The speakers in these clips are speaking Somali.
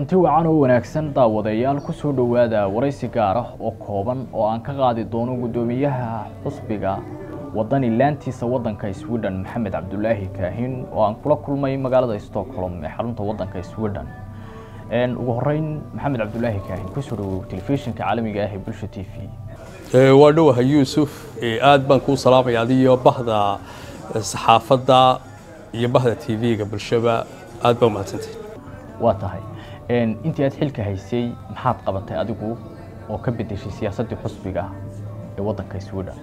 kulanti wacan oo wanaagsan daawadayaal kusoo dhowaada waraysi gaar ah oo kooban oo aan ka qaadi doono guddoomiyaha xusbiga wadani laantiisa wadanka sweden maxamed cabdulaahi kaahin oo aan kula kulmay magaalada stockholm ee xarunta wadanka sweden ugu horeyn maxamed cabdulaahi kaahin kusoo dhawow telefishinka caalamiga ah ee bulsha t v waa dhowaha yuusuf aad baan kuu salaamaya adiyo bahda saxaafadda iyo bahda t v-ga bulshaba aad baa umahadsantay waa tahay intii aad xilka haysay maxaad qabatay adigu oo ka bedeshay siyaasaddii xusbiga ee wadanka sweden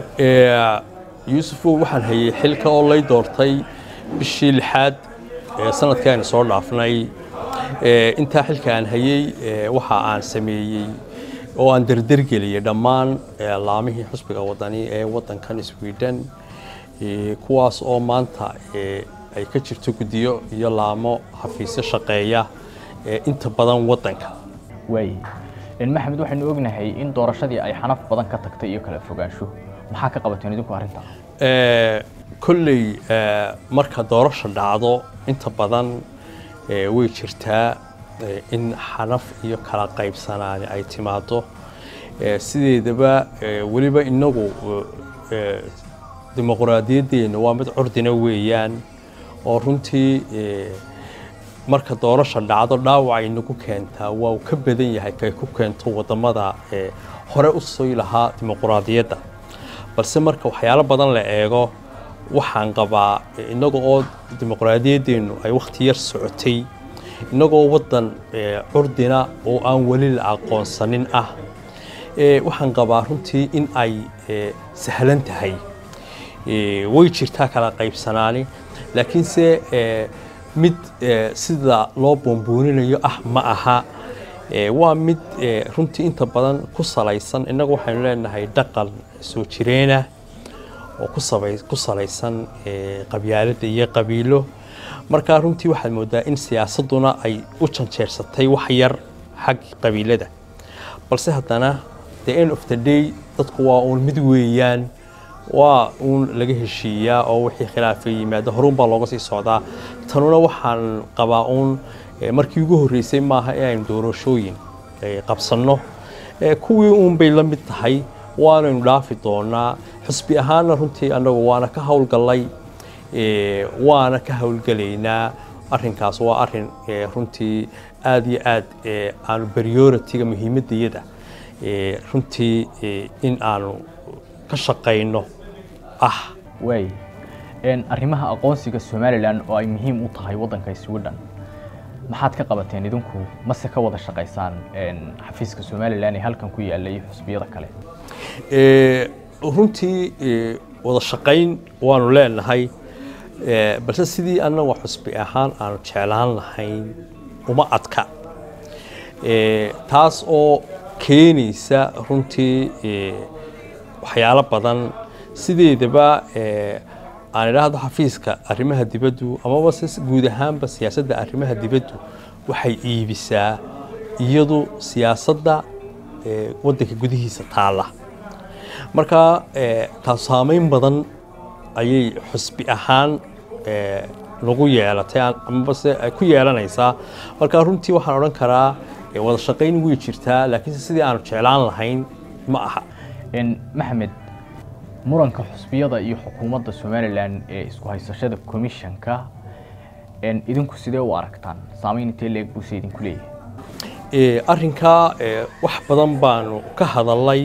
yuusuf waxaan hayay xilka oo lay doortay bishii lixaad sanadkii aynu soo dhaafnay intaa xilka aan hayey waxa aan sameeyey oo aan derdergeliyey dhammaan laamihii xusbiga wadani ee wadankan sweden kuwaas oo maanta ay ka jirto guddiyo iyo laamo xafiisyo shaqeeya inta badan wadanka waay maxamed waxaynu ognahay in doorashadii ay xanaf badan ka tagtay iyo kala fogaansho maxaa ka qabateen idinku arrinta kolley marka doorasha dhacdo inta badan way jirtaa in xanaf iyo kala qaybsanaani ay timaado sideedaba weliba inagu dimuqraadiyaddeenna waa mid curdina weeyaan oo runtii marka doorasha dhacdo dhaawac inagu keentaa waa uu ka badan yahay kay ku keento wadamada hore u sii lahaa dimuqraadiyadda balse marka waxyaalo badan la eego waxaan qabaa inaga oo dimuqraadiyaddeennu ay wakhti yar socotay inagoo waddan curdina oo aan weli la aqoonsanin ah waxaan qabaa runtii in ay sahlan tahay way jirtaa kala qaybsanaani laakiinse mid sida loo boombooninayo ah ma aha waa mid runtii inta badan ku salaysan innagu waxaynu leenahay dhaqan soo jireena oo ku salaysan qabyaaladda iyo qabiilo markaa runtii waxaad moodaa in siyaasadduna ay u janjeersatay wax yar xag qabiilada balse haddana the end of the day dadku waa uun mid weeyaan waa uun laga heshiiyaa oo wixii khilaafa yimaado horuun baa looga sii socdaa tanuna waxaan qabaa uun markii ugu horreysay maaha in aynu doorashooyin qabsanno kuwii uun bay la mid tahay waanaynu dhaafi doonaa xusbi ahaanna runtii annagu waana ka howlgallay waana ka howlgelaynaa arrinkaas waa arrin runtii aada iyo aad aanu prioritiga muhiimaddayada runtii in aanu ka shaqayno ah waay arrimaha aqoonsiga somalilan oo ay muhiim u tahay waddanka sweden maxaad ka qabateen idinku mase ka wada shaqaysaan xafiiska somalilan ee halkan ku yaallay xusbiyada kale runtii wada shaqayn waanu leenahay balse sidii annaga xusbi ahaan aanu jeclaan lahayn uma adka taas oo keenaysa runtii waxyaalo badan sideedaba aan idhaahdo xafiiska arrimaha dibaddu amaba se guud ahaanba siyaasadda arrimaha dibaddu waxay iibisaa iyadu siyaasadda waddanka gudihiisa taalla marka taas saameyn badan ayay xusbi ahaan nagu yeelatay amaba se ay ku yeelanaysaa marka runtii waxaan odhan karaa wada shaqayn way jirtaa laakiinse sidii aanu jeclaan lahayn ma aha maxamed muranka xusbiyada iyo xukuumadda somalilan ee isku haysashada commissionka idinku sidee u aragtaan saameyn intee leeg buuse idinku leeyahay arrinkaa wax badan baanu ka hadalay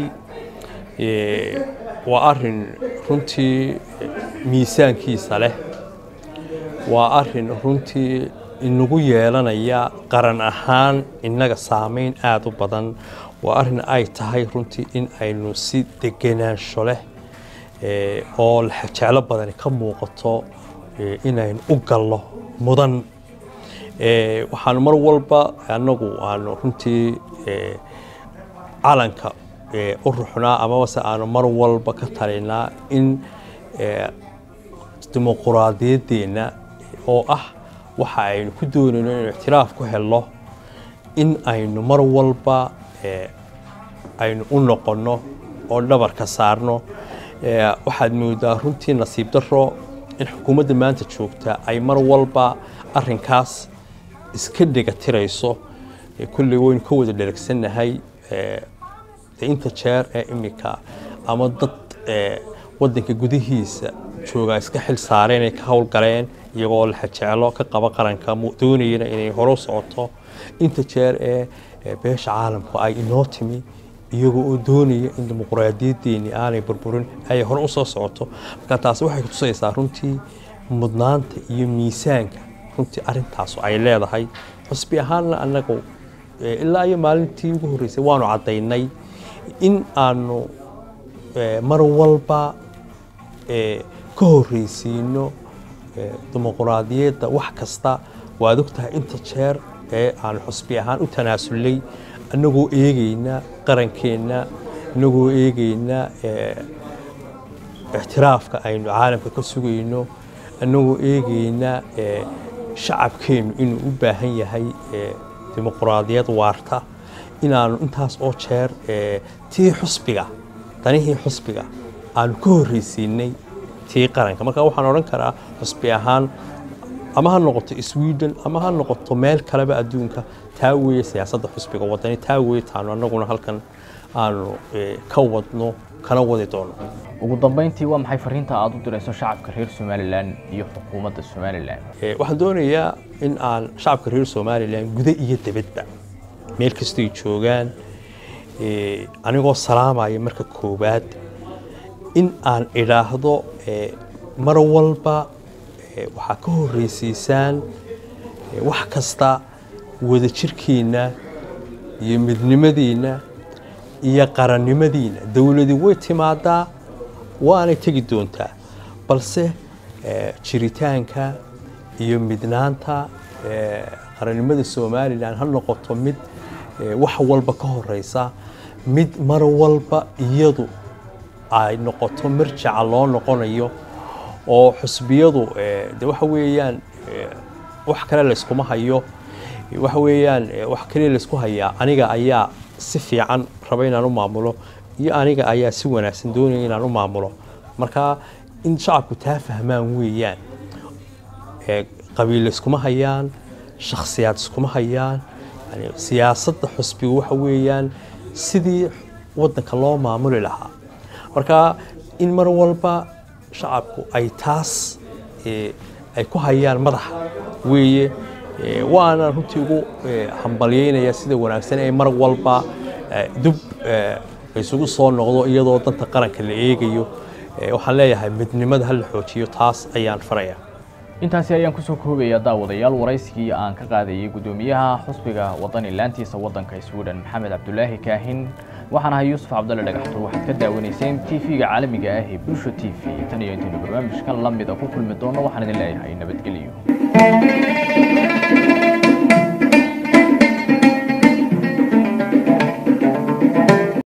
waa arin runtii miisaankiisa leh waa arin runtii inagu yeelanaya qaran ahaan innaga saameyn aada u badan waa arrin ay tahay runtii in aynu si degenaansho leh oo jeclo badani ka muuqato inaynu u galno mudan waxaanu mar walba annagu aanu runtii calanka u ruxnaa amabase aanu mar walba ka talinaa in dimuquraadiyaddeenna oo ah waxa aynu ku doonayno inaynu ictiraaf ku helno in aynu mar walba aynu u noqonno oo dhabarka saarno waxaad moodaa runtii nasiib daro in xukuumadda maanta joogta ay mar walba arinkaas iska dhega tirayso kulley waynu ka wada dheragsannahay inta jeer ee imika ama dad wadanka gudihiisa joogaa iska xil saareen ay ka howlgaleen iyagoo laxajeclo ka qaba qaranka doonayana inay hore u socoto inta jeer ee beesha caalamku ay inoo timi iyagoo oo doonaya in dimuqraadiyadeeni aanay burburin ay hore usoo socoto marka taasi waxay kutusaysaa runtii mudnaanta iyo miisaanka runtii arintaasu ay leedahay xusbi ahaanna annagu ilaa iyo maalintii ugu horreysay waanu caddaynay in aanu mar walba ka horreysiino dimuqraadiyadda wax kasta waad ogtahay inta jeer ee aan xusbi ahaan u tanaasulay annagoo eegayna qarankeenna annagoo eegayna ixtiraafka aynu caalamka ka sugayno annagoo eegayna shacabkeennu inuu u baahan yahay dimuqraadiyad waarta inaanu intaas oo jeer tii xusbiga danihii xusbiga aanu ka horreysiinay tii qaranka marka waxaan odhan karaa xusbi ahaan ama ha noqoto sweden ama ha noqoto meel kaleba adduunka taa weeye siyaasadda xusbiga wadani taa weeye taanu annaguna halkan aanu ka wadno kana wadi doono ugu dambeyntii waa maxay fariinta aad u dirayso shacabka reer somalilan iyo xukuumadda somalilan waxaan doonayaa in aan shacabka reer somalilan guda iyo dibadba meel kastoy joogaan anigoo salaamaya marka koowaad in aan idhaahdo mar walba waxaa ka horreysiisaan wax kasta wadajirkiinna iyo midnimadiinna iyo qarannimadiinna dowladi way timaadaa waanay tegi doontaa balse jiritaanka iyo midnaanta qarannimada somalilan ha noqoto mid wax walba ka horeysa mid mar walba iyadu ay noqoto marjaca loo noqonayo oo xusbiyadu de waxa weeyaan wax kale layskuma hayo waxa weeyaan wax kaliya laysku hayaa aniga ayaa si fiican raba inaan u maamulo iyo aniga ayaa si wanaagsan doonaya inaan u maamulo marka in shacabku taa fahmaan weeyaan qabiil iskuma hayaan shakhsiyaad iskuma hayaan yani siyaasadda xusbigu waxa weeyaan sidii waddanka loo maamuli lahaa marka in mar walba shacabku ay taas ay ku hayaan madaxa weeye waana runtii ugu hambalyeynaya sida wanaagsan ee mar walba dub isugu soo noqdo iyadoo danta qaranka la eegayo waxaan leeyahay midnimada ha la xoojiyo taas ayaan faraya intaasi ayaan kusoo koobayaa daawadayaal waraysigii aan ka qaadayay guddoomiyaha xusbiga wadani laantiisa waddanka sweden maxamed cabdulaahi kaahin waxaan ahay yuusuf cabdalle dhagaxtur waxaad ka daawanayseen t v-ga caalamiga ah ee bulsha t v tan iyo intaynu barnaamijkan lamida ku kulmi doono waxaan idin leeyahay nabadgelyo